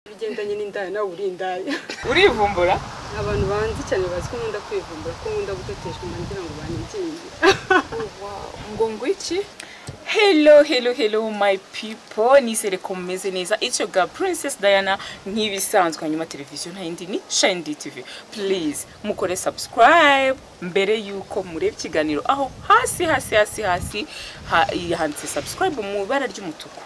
bigendanye n'indaya nawe uri indaya urivumbura abantu banzi cyane bazi ko nkunda kwivumbura ko nkunda guteteshwa ngira ngo banibyinge ngo ngwiki hello hello hello my people nisere ko mumeze neza it's your girl princess diana nk'ibisanzwe hanyuma televiziyo ntayindi ni shindi tv please mukore subscribe mbere yuko mureba ikiganiro aho hasi hasi hasi hasi ha- handitse subscribe mu ibara ry'umutuku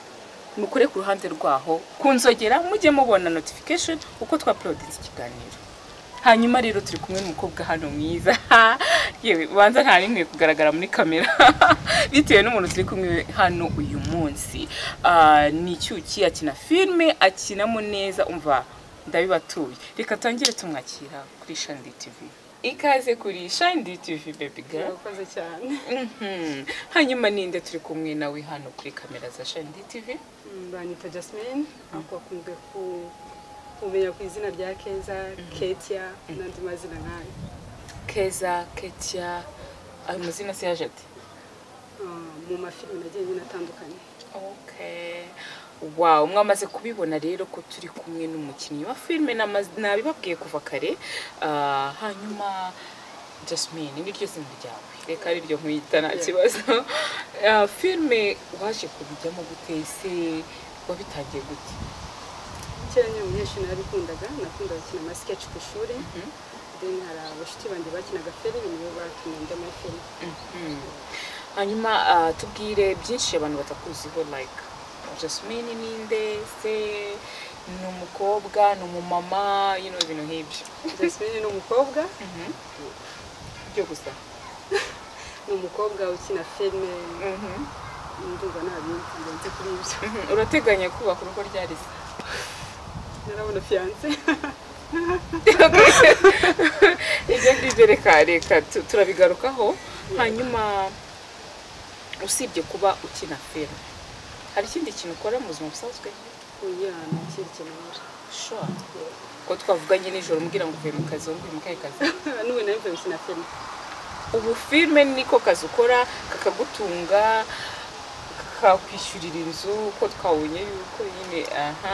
mukore ku ruhande rwaho kunzogera mujye mubona notification uko twaplodinze ikiganiro hanyuma rero turi kumwe n'umukobwa hano mwiza yewe ubanza nta rimwe kugaragara muri kamera bitewe n'umuntu turi kumwe hano uyu munsi Ah, ni icyuki akina filime akinamo neza umva ndabibatuye reka tongere tumwakira kuri shandi tivi ikaze kuri shandi tivi bebi girl urakoze cyane Mhm. hanyuma ninde turi kumwe nawe hano kuri kamera za shandi tivi Mm, banita jasmine ako akunzwe ku- kumenya ku izina rya keza ketia n'andi mazina nk'ayo keza ketya ayo mazina se yaje ati Ah, mu mafilime nagiye nyine atandukanye Okay. Wow, mwamaze kubibona rero ko turi kumwe n'umukinnyi wa filime namaz- nabibabwiye kuva kare. Ah, hanyuma Jasmine, ni ryo zina ryawe. Reka ari ryo nkwita nta Yeah. kibazo. Ah, filime waje kubijyamo gute ese wabitangiye gute? kera nyine umunyeshuri narabikundaga nakundaga gukina amasikeci ku ishuri then hari abashuti banjye bakinaga filime nibo batumye njya muri filime Mhm. Hanyuma ah, tubwire byinshi abantu batakuziho like Jasmine ninde se ni umukobwa ni umumama you know ibintu nk'ibyo jasmine ni umukobwa byo gusa ni umukobwa ukina filime ndumva nta bindi birenze kuri ibyo Mhm, urateganya kubaka urugo ryarize narabona fiyanse ibyo ngibyo reka reka tu- turabigarukaho hanyuma usibye kuba ukina filime hari ikindi kintu ukora mu buzima busanzwe kugira ngo ikindi kintu nkora. sure ko twavuganye nijoro umbwira ngo uvuye mu kazi wumve mu kahe kazi n'ubu nawe mvuye gukina filime ubu filime niko kazi ukora kakagutunga kakakwishyurira inzu ko twabonye yuko nyine aha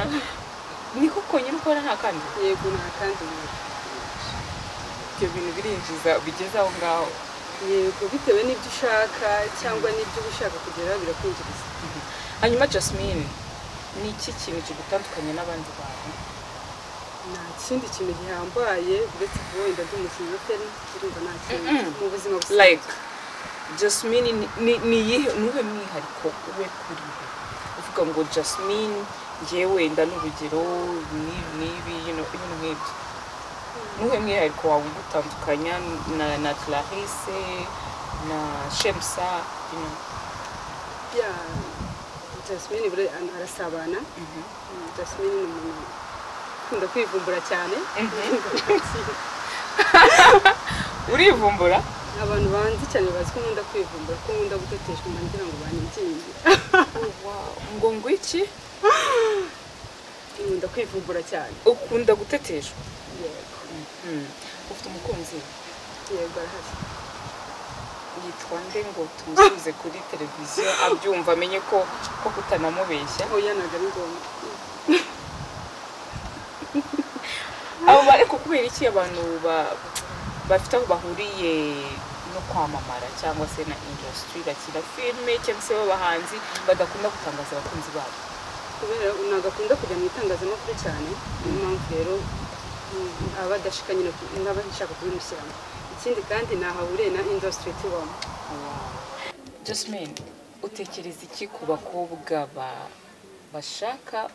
niko konyine ukora nta kandi yego nta kandi nkora. ibyo bintu birinjiza bigeze aho ngaho yego bitewe n'ibyo ushaka cyangwa n'ibyo uba ushaka kugeraho birakwinjiriza hanyuma jasmine ni iki kintu kigutandukanya n'abandi bantu nta kindi kintu gihambaye uretse kuba wenda ndi umukinnyi wa filime urumva nta kintu Mm-mm. mu buzima busanzwe like jasmine ni- ni ni iyihe- ni uwuhe mwihariko we kuri we uvuga ngo jasmine ngewe wenda n'urugero n'ibi n'ibi ibintu nk'ibyo ni uwuhe mwihariko wawe ugutandukanya na na clarisse na shemsa you know? ya jasmine buriya arasabana Mm, jasmine ni umuntu ukunda kwivumbura cyane urivumbura abantu banzi cyane bazi ko nkunda kwivumbura ko nkunda guteteshwa umuntu ngira ngo banibyinge ngo ngwiki nkunda kwivumbura cyane ukunda guteteshwa yego ufite umukunzi yego arahari yitwa nde ngo tumusubize kuri televiziyo abyumva amenye ko ko kutanamubeshya oya ntabwo ari ngombwa abo ba- ariko kubera iki abantu ba- bafite aho bahuriye no kwamamara cyangwa se na industry bakina filime cyangwa se b'abahanzi badakunda gutangaza abakunzi babo kubera ntabwo akunda kujya mu itangazamakuru cyane niyo mpamvu rero mm, aba adashika nyine ku- aba ashaka kubimushyiramo ikindi kandi ntahaburiye na industry tubamo Jasmine utekereza iki ku bakobwa ba- bashaka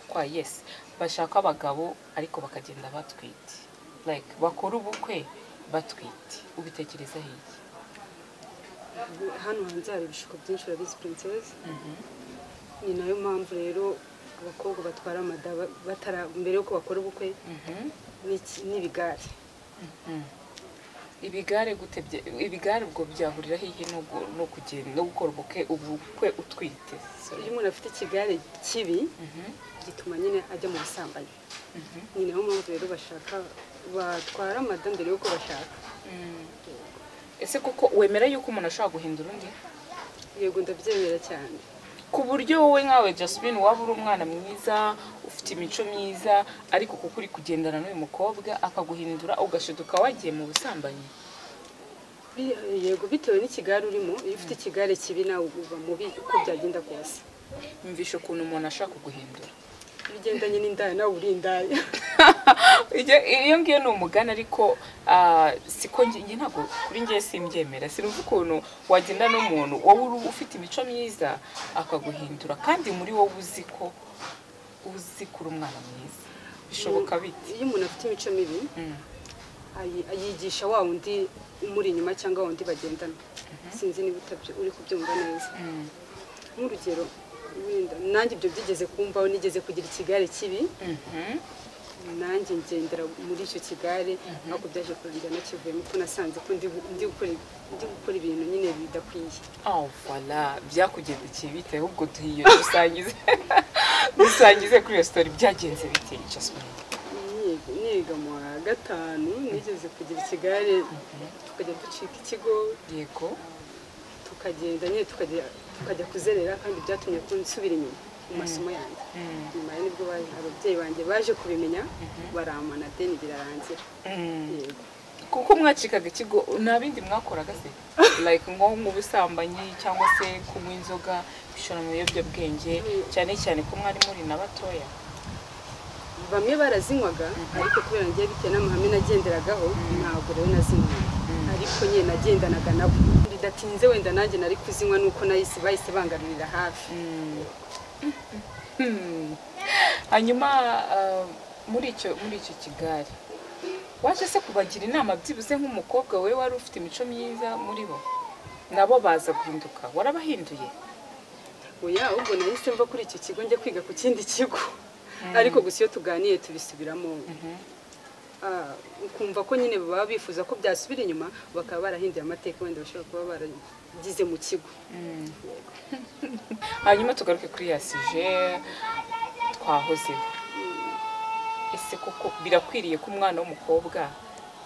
kwa yes bashaka abagabo ariko bakagenda batwite like bakora ubukwe batwite ubitekereza iki hano hanze hari ibishuko byinshi urabizi princess ni nayo mpamvu rero abakobwa batwara amada ba- batara mbere yuko bakora ubukwe n'iki- n'ibigare ibigare gute bya- ibigare ubwo byahurira hehe no gu- no kugenda no gukora ubukwe ubukwe utwite iyo umuntu afite ikigare kibi gituma nyine ajya mu busambanyi ni nayo mpamvu rero bashaka batwara amada mbere yuko bashaka Mm. ese koko wemera yuko umuntu ashobora guhindura undi yego ndabyemera cyane ku buryo wowe nkawe Jasmine waba uri umwana mwiza ufite imico myiza ariko kuko uri kugendana n'uyu mukobwa akaguhindura ugashiduka wagiye mu busambanyi Bi- yego bitewe n'ikigare urimo iyo ufite ikigare kibi nawe uba mubi uko byagenda kose mvisha ukuntu umuntu ashaka kuguhindura iyo ugendanye n'indaya nawe uri indaya Iyo- iyo ngiyo ni umugani ariko ah, siko njye njye ntabwo kuri njye simbyemera sinumva ukuntu wagenda n'umuntu wowe uri- ufite imico myiza akaguhindura kandi muri wowe uzi ko uzi kuri umwana mwiza bishoboka bite iyo umuntu afite imico mibi Mm. ayi- ayigisha wa wundi umuri inyuma cyangwa wa wundi bagendana sinzi niba utabyo- uri kubyumva neza Mm. nk'urugero wenda nanjye ibyo byigeze kumvaho nigeze kugira ikigare kibi Mhm. nanjye ngendera muri icyo kigare ariko byaje kurangira nakivuyemo ko nasanze ko ndi ndi gukora ndi gukora ibintu nyine bidakwiye Oh, voilà byakugendekeye bite ahubwo duhiye dusangize dusangize kuri iyo sitori byagenze bite Jasmine Niga- niga mu wa gatanu nigeze kugira ikigare tukajya ducika ikigo yego tukagenda nyine tukajya tukajya kuzerera kandi byatumye ko nsubira inyuma mu masomo yanjye Mm. nyuma ya nibwo baje- ababyeyi banjye baje kubimenya baramana deni birarangira Mm. yego kuko mwacikaga ikigo nta bindi mwakoraga se like nko mu busambanyi cyangwa se kunywa inzoga gushora mu biyobyabwenge cyane cyane ko mwari muri na batoya bamwe barazinywaga ariko kubera ngiye bitewe n'amahame nagenderagaho ntabwo rero nazinywaga ariko nyine nagendanaga nabo bidatinze wenda nanjye nari kuzinywa nuko nahise bahise bangarurira hafi Hmm. hanyuma ah, muri icyo muri icyo kigare waje se kubagira inama byibuze nk'umukobwa we wari ufite imico myiza muri bo nabo baza guhinduka warabahinduye oya ahubwo nahise mva kuri icyo kigo njya kwiga ku kindi kigo ariko gusa iyo tuganiye tubisubiramo Ah, ukumva ko nyine baba bifuza ko byasubira inyuma bakaba barahinduye amateka wenda bashobora kuba baragize mu kigo hanyuma tugaruke kuri ya sije twahozeho ese koko birakwiriye ko umwana w'umukobwa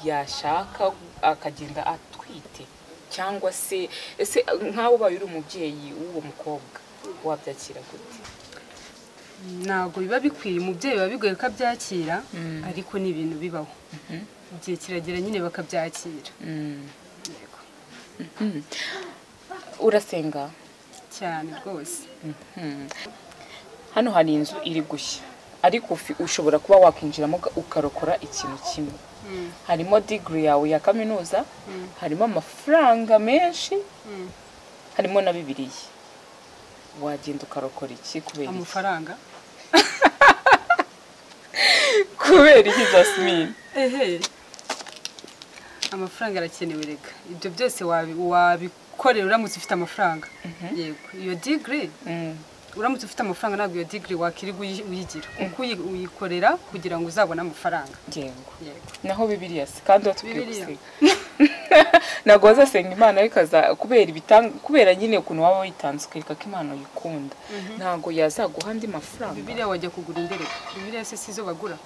yashaka akagenda atwite cyangwa se ese nkawe ubaye uri umubyeyi w'uwo mukobwa wabyakira gute ntabwo biba bikwiye umubyeyi biba bigoye ko abyakira ariko ni ibintu bibaho igihe kiragera nyine bakabyakira Yego. urasenga cyane rwose hano hari inzu iri gushya ariko ufi- ushobora kuba wakwinjiramo uka- ukarokora ikintu kimwe harimo digiri yawe ya kaminuza harimo amafaranga menshi harimo na bibiliya wagenda ukarokora iki kubera iki amafaranga kubera iki jasmine ehe amafaranga arakenewe rega ibyo byose wabi- wabikorera uramutse ufite amafaranga yego iyo digiri Mm, uramutse ufite amafaranga ntabwo iyo digiri wakiriwe uyi- uyigira kuko uyi- uyikorera kugira ngo uzabone amafaranga ngengo yego naho bibiliya se kandi watubwiye Bibiliya. gusenga ntabwo wazasenga imana ariko aza- kubera ibitang- kubera nyine ukuntu waba witanze ukereka ko imana uyikunda ntabwo yazaguha andi mafaranga bibiriya wajya kugura indereka bibiriya se si zo bagura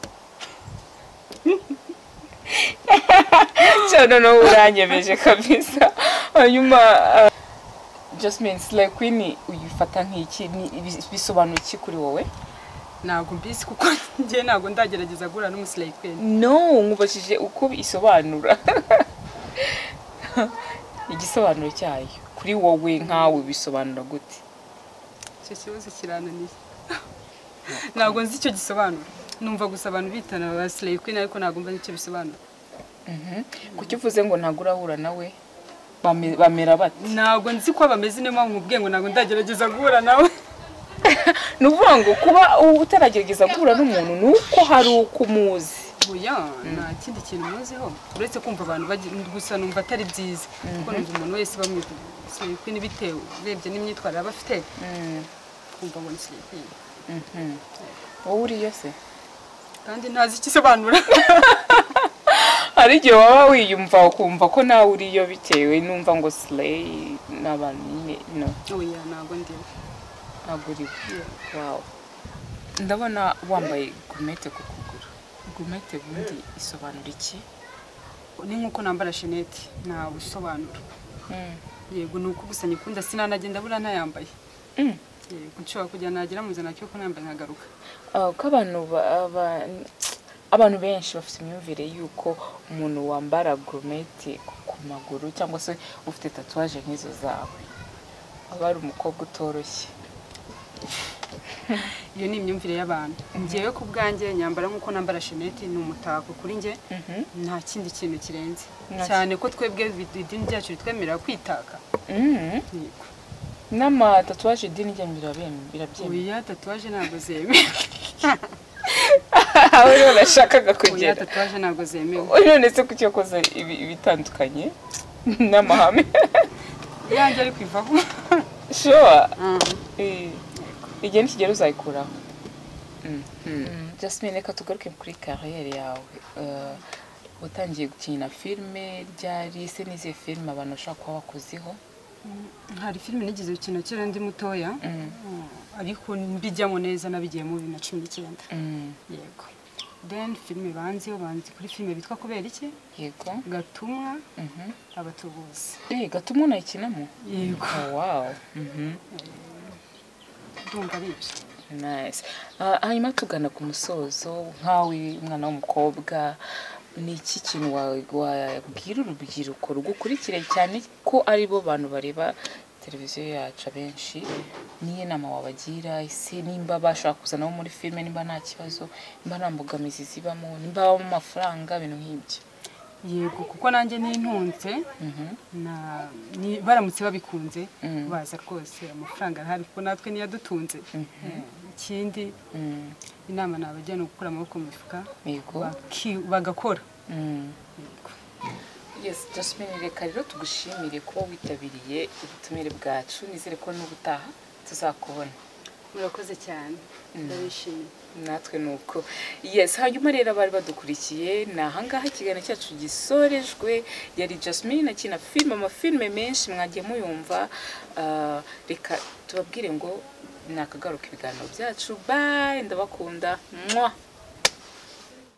cyane nawe uranyemeje kabisa hanyuma ah, jasmine slay queen uyifata nk'iki Ni- bi- bisobanuye iki kuri wowe ntabwo mbisi kuko njye ntabwo ndagerageza guhura n'umusirayi kwene no nkubajije uko isobanura igisobanuro cyayo kuri wowe nkawe bisobanura gute icyo kibazo kirananiye ntabwo nzi icyo gisobanura numva gusa abantu bitana abasirayi kwene ariko ntabwo mba icyo bisobanura kuki uvuze ngo ntabwo urahura nawe bame- bamera bate ntabwo nzi ko bameze niyo mpamvu nkubwiye ngo ntabwo ndagerageza guhura nawe ni ukuvuga ngo kuba utaragerageza guhura n'umuntu ni uko hari uko umuzi oya nta kindi kintu muziho uretse kumva abantu bagi- gusa numva atari byiza kuko numva umuntu wese bamwisirayi kwene bitewe urebye n'imyitwarire aba afite kumva ngo nisirayi kwene wowe uriyo se kandi ntazi icyo isobanura hari igihe waba wiyumva ukumva ko nawe uriyo bitewe numva ngo sileyi n'abantu nyine no oya ntabwo ndiwe ntabwo uriwe Yeah. wawe ndabona wambaye gumete ku kuguru gumete ubundi isobanura iki ni nk'uko nambara shenete ntawe usobanura yego ni uko gusa nyikunda sinanagenda buriya ntayambaye nshobora kujya nagira muzana cyo kunambaye nkagaruka Ah, uko abantu ba- aba- abantu benshi bafite imyumvire y'uko umuntu wambara gorometi ku maguru cyangwa se ufite tatuwaje nk'izo zawe aba ari umukobwa utoroshye iyo ni imyumvire y'abantu ngewe ku bwanjye nyambara nk'uko nambara sheneti ni umutako kuri njye nta kindi kintu kirenze Nta- cyane ko twebwe idini ryacu ritwemerera kwitaka Mhm. yego n'amatatuwaje idini ryabo birabem- birabyemera oya tatuwaje ntabwo zemewe aho rero nashakaga oya kugera tatuwaje ntabwo zemewe none se kuki wakoze ibi- ibitandukanye n'amahame yanjye ari kwivaho shuwa Mhm. igihe nikigera uzayikuraho jasmine reka tugaruke kuri kariyeri yawe Eh, watangiye gukina filime ryari se n'izihe filime abantu bashobora kuba bakozeho hari filime nigeze gukina kera ndi mutoya Mm, Mm, ariko mbijyamo neza nabigiyemo bibiri na cumi n'icyenda mm, yego then filime banziho banzi kuri filime bitwa kubera iki yego gatumwa Mhm. abatubuzi Eh, gatuma unayikinamo yego Oh, wow Mhm. ndumva ari ibyo nice Ah, hanyuma tugana ku musozo nkawe umwana w'umukobwa ni iki kintu wa- wabwira urubyiruko rugukurikire cyane ko ari bo bantu bareba televiziyo yacu abenshi niyo nama wabagira ese nimba bashobora kuzanaho muri filime nimba nta kibazo nimba nta mbogamizi zibamo nimba habamo amafaranga ibintu nk'ibyo yego kuko nanjye nintunze Mhm. na ni- baramutse babikunze Mm. baza rwose amafaranga arahari kuko natwe niyo adutunze Eh, ikindi Mm, inama nabajya ni ugukura amaboko mu mifuka yego baki- bagakora Mm. Yego. Yes, Jasmine reka rero tugushimire kuba witabiriye ubutumire bwacu nizere ko n'ubutaha tuzakubona murakoze cyane ndabishimiye natwe ni uko yes hanyuma rero abari badukurikiye ni ahangaha ikiganiro cyacu gisorejwe yari Jasmine akina filime amafilime menshi mwagiye muyumva Ah, reka tubabwire ngo nakagaruka ibiganiro byacu bye ndabakunda mwa